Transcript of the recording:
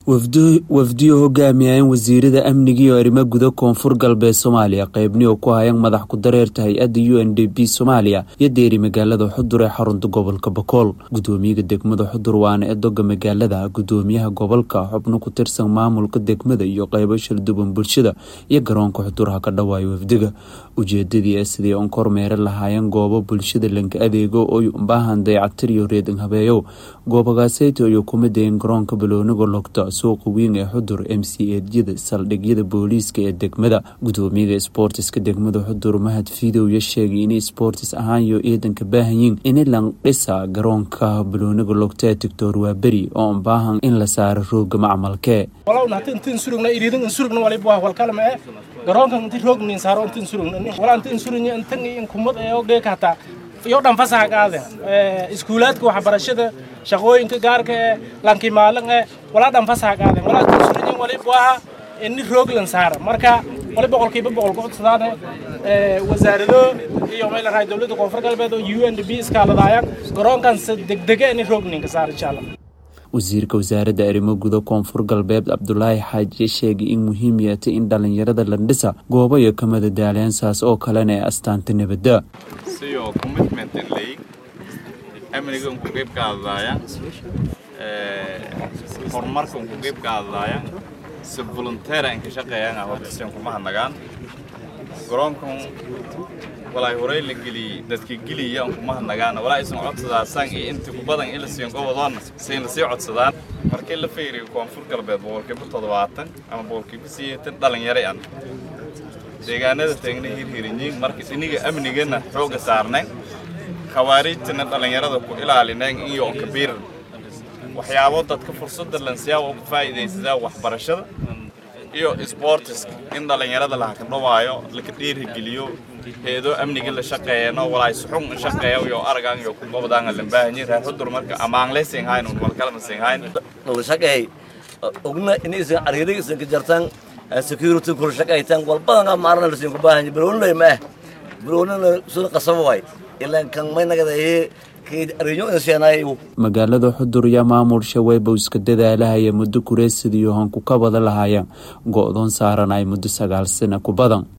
wafdiyo hogaamiyayeen wasiirada amniga iyo arrimo guda koonfur galbeed soomaaliya qeybni oo ku hayeen madax ku-dareerta hay-adda u n d b soomaaliya iyo deeri magaalada xudur ee xarunta gobolka bakool gudoomiyaha degmada xudur waana edoga magaalada gudoomiyaha gobolka xubno ku tirsan maamulka degmada iyo qeybo shalduban bulshada iyo garoonka xudurha ka dhawaayo wafdiga ujeedadii ee sidii on kormeere lahaayeen goobo bulshada lanka adeego oy ubaahan dayactir iyo reedin habeeyow goobagaaseyta iyo kuma dayin garoonka balooniga logta suuqa weyn ee xudur m c edyada saldhigyada booliiska ee degmada gudoomiyaga sboortiska degmada xudur mahad fiidowya sheegay inay sboortis ahaan iyo ciidanka baahanyiin ini lan dhisa garoonka balooniga logta ee tictor waa beri oo ubaahan in la saaro rooga macmalkee garoonkan inti roognin saaro intin surugn wala intin surugn intan in kumad ee oo geeka hataa iyo dhan fasaha qaade iskuulaadka waxbarashada shaqooyinka gaarka ee lanki maalin ee wala dhan fasaha qaade wala intin surugn wali buaha ini rooglan saara marka wali boqolkiiba boqol ku codsadaane wasaarado iyo meel raay dowladda koonfur galbeed oo u n d b iskaaladaayaan garoonkan degdege ini roogninka saara insha allah wasiirka wasaaradda arrimo guda koonfur galbeed cabdulaahi xaaji sheegay in muhiim yeetay in dhallinyarada landhisa goobo iyo ka madadaaleensaas oo kalena ee astaanta nabadda siyo commitment league amniga unku qeyb ka hadlaaya horumarka unku qeyb ka hadlaaya si volunteera inka shaqeeyaan horta si kuma hadnagaan garoonkan walaay horey la geliyey dadka geliya un kuma hadnagaan walaa aysan codsadaasan iyo inta ku badan in la siiyan gobodoonna sayna sii codsadaan markii la fiiriyo koonfur galbeed boqolkiiba toddobaatan ama boqolkiiba sideetan dhalinyaro an deegaanada taagna hirhirinyiin marka iniga amnigana xooga saarnayn khawaariijtana dhallinyarada ku ilaalineen iyo onka biiran waxyaabo dadka fursadda lansiyaa oo ku faa'iidaysadaa waxbarashada iyo sportiska in dhallinyarada laha ka dhawaayo laka dhiirigeliyo heedo amniga la shaqeeyano walaay suxun in shaqeeyo iyo aragan iyo gobodaan la baahanyi reer xudur marka amaan leysing hayn un wal kala masing hayn wal shaqeey ogna in isan ariga isan ka jartan security kul shaqeeytan wal badan ma arna la siin ku baahanyi baroon lay ma baroon soo qasab way ilaa kan may nagadaye magaalada xudur iyo maamul shaweyba iska dadaalahaya muddo kureesida iyo hanku ka bada lahaayeen go-doon saaran ay muddo sagaal sana ku badan